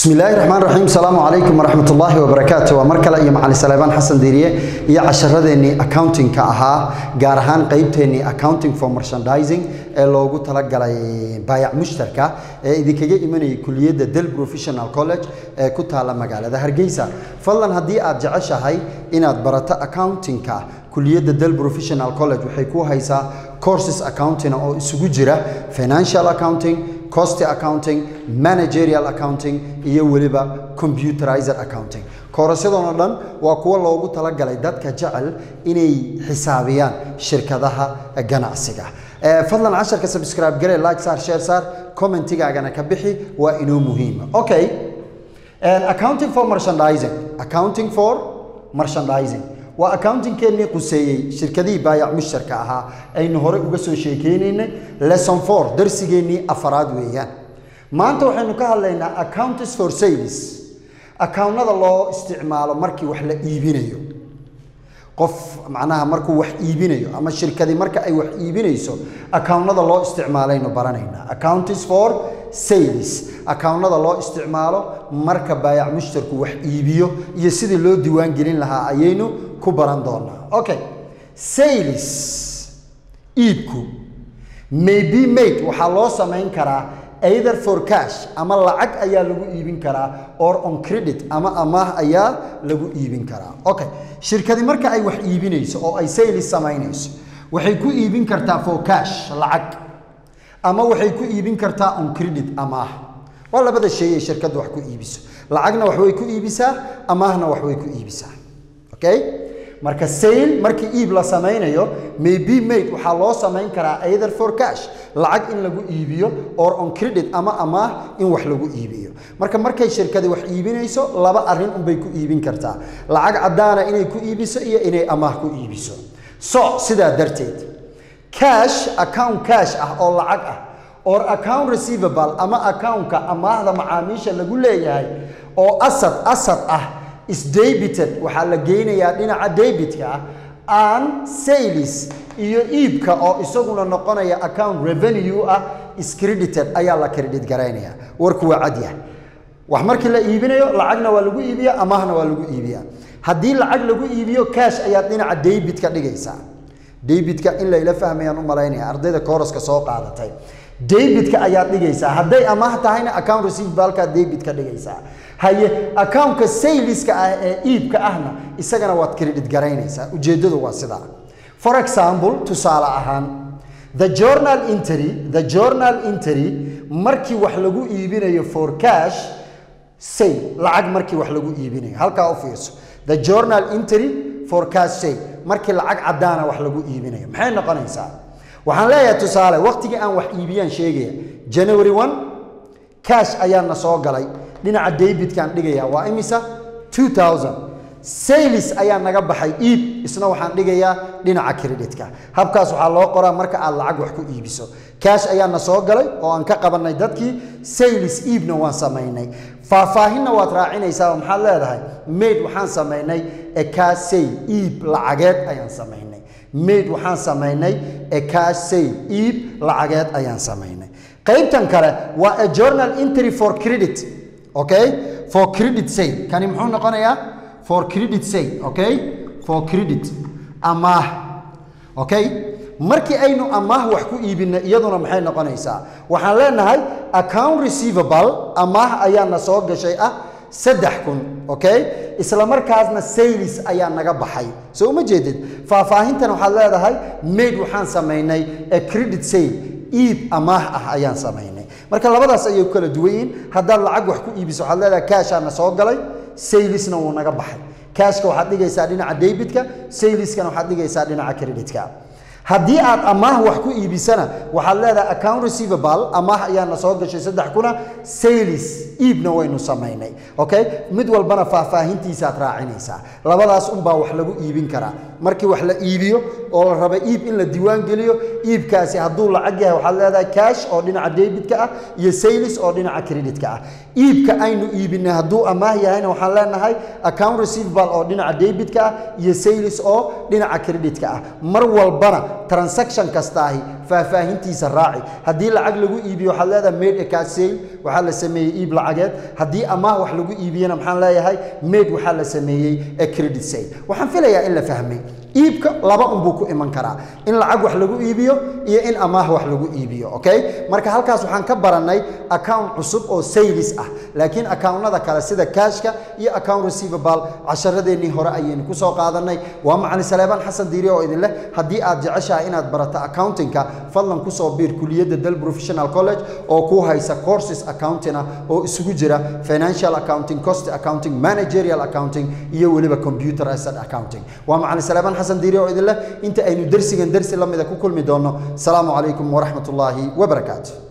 bismi illaahi raxmaan raxiim asalaamu calaykum waraxmat ullaahi wabarakaatu waa mar kale iyo macalin saleebaan xasan diiriye iyo casharadeenii accountingka ahaa gaar ahaan qeybteennii accounting for merchandising ee loogu talagalay baayac mushtarka ee idinkaga imanayay kuliyadda del professional college ee ku taala magaalada hargeysa fadlan haddii aad jeceshahay inaad barato accountingka kuliyadda del professional college waxay ku haysaa courses accounting oo isugu jira financial accounting cost accounting managerial accounting iyo weliba computerized accounting koorasyadoon oo dhan waa kuwo loogu talagalay dadka jecel inay xisaabiyaan shirkadaha ganacsiga fadlan casharka subscribe gare like saar share saar commentigaagana ka bixi waa inoo muhiima okay accounting for merchandising accounting for merchandising waa accountingkeennii quseeyey shirkadihii baayac mushtarka ahaa aynu horey uga soo sheekeynaynay lesson four darsigeennii afaraad weeyaan maanta waxaynu ka hadlaynaa accounts for sales accountnada loo isticmaalo markii wax la iibinayo qof macnaha markuu wax iibinayo ama shirkadi marka ay wax iibinayso accountnada loo isticmaalaynu baranaynaa accounts for sales accountnada loo isticmaalo marka baayac mushtarku wax iibiyo iyo sidii loo diiwaan gelin lahaa ayaynu ku baran doonaa okay sales iibku may be made waxaa loo samayn karaa either for cash ama lacag ayaa lagu iibin karaa or on credit ama amaah ayaa lagu iibin karaa okay shirkadi marka ay wax iibinayso oo ay sales samaynayso waxay ku iibin kartaa for cash lacag ama waxay ku iibin kartaa on credit amaah waa labada shay ay shirkaddu wax ku iibiso lacagna wax way ku iibisaa amaahna wax way ku iibisaa okay marka sale markii iib la samaynayo may be made waxaa loo samayn karaa either for cash lacag in lagu iibiyo or on credit ama amaah in wax lagu iibiyo marka markay shirkadi wax iibinayso laba arrin unbay ku iibin kartaa lacag caddaana inay ku iibiso iyo inay amaah ku iibiso so sidaa darteed cash account cash ah oo lacag ah or account receivable ama accountka amaahda macaamiisha lagu leeyahay oo asad asad ah isdebited waxaa la geynayaa dhinaca debitka ah an sales iyo iibka oo isaguna noqonaya account revenue ah iscredited ayaa la credit garaynaya warku waa cadyahay wax markii la iibinayo lacagna waa lagu iibiya amaahna waa lagu iibiya haddii lacag lagu iibiyo cash ayaad dhinaca debitka dhigaysaa debitka in layla fahmayaan u malaynaya ardayda kooraska soo qaadatay debitka ayaad dhigaysaa hadday amaah tahayna account receivableka debit ka dhigaysaa haye accountka saleska ah ee iibka ahna isagana waad credit garaynaysaa ujeeddadu waa sidaa for example tusaale ahaan the journal entry the journal entry markii wax lagu iibinayo for cash sale lacag markii wax lagu iibinayo halkaa u fiirso the journal entry for cash sale markii lacag caddaana wax lagu iibinayo maxay noqonaysaa waxaan leeyahay tusaale waqtigii aan wax iibiyaan sheegaya january one cash ayaana soo galay dhinaca debitkaan dhigaya waa imisa two thousand sales ayaa naga baxay iib isna waxaan dhigayaa dhinaca creditka habkaas waxaa loo qoraa marka aad lacag wax ku iibiso cash ayaana soo galay oo aan ka qabanay dadkii sales iibna waan samaynay faahfaahinna waad raacinaysaa oo maxaad leedahay maid waxaan samaynay ekasay iib lacageed ayaan samaynay maid waxaan samaynay ekasay iib lacageed ayaan samaynay qaybtan kale waa a journal entry for credit okay for credit sale kani muxuu noqonayaa for credit sale okay for credit amaah okay markii aynu amaah wax ku iibinay iyaduna maxay noqonaysaa waxaan leenahay account receivable amaah ayaana soo gashay ah saddex kun okay isla markaasna sales ayaa naga baxay soo uma jeedid faahfaahintan waxaad leedahay maid waxaan samaynay a credit sale iib amaah ah ayaan samaynay marka labadaas ayay kala duwan yihiin haddaad lacag wax ku iibiso waxaad leedahay kaashaana soo galay salesna wuu naga baxay kaashka waxaad dhigaysaa dhinaca debitka saleskana waxaad dhigaysaa dhinaca creditka haddii aad amaah wax ku iibisana waxaad leedahay account receivable amaah ayaana soo gashay saddex kuna sales iibna waynu samaynay okay mid walbana faahfaahintiisaad raacinaysaa labadaas unbaa wax lagu iibin karaa markii wax la iibiyo oo la raba iib in la diiwaan geliyo iibkaasi hadduu lacag yahay waxaad leedahay cash oo dhinaca debitka ah iyo sales oo dhinaca creditka ah iibka aynu iibinay hadduu amaah yahayna waxaan leenahay account receivable oo dhinaca debitka ah iyo sales oo dhinaca creditka ah mar walbana transaction kastaahi faahfaahintiisa raaci haddii lacag lagu iibiyo waxaad leedahay made a cash sale waxaa la sameeyey iib lacageed haddii amaah wax lagu iibiyena maxaan leeyahay made waxaa la sameeyey a credit sale waxaan filayaa in la fahmay iibka laba unbuu ku iman karaa in lacag wax lagu iibiyo iyo in amaah wax lagu iibiyo okay marka halkaas waxaan ka barannay account cusub oo sales ah laakiin accountnada kale sida cashka iyo account receivable casharadeenii hore ayaynu kusoo qaadanay waa macalin saleebaan xasan diiri oo idin leh haddii aad jeceshahay inaad barato accountingka fadlan kusoo biir kuliyadda del professional college oo ku haysa courses accounting ah oo isugu jira financial accounting cost accounting managerial accounting iyo weliba computer asset accounting waa macalin saleebaan xasan diiri oo idin leh inta aynu dersigan dersi la mida ku kulmi doono asalaamu calaykum waraxmat ullaahi wabarakaatu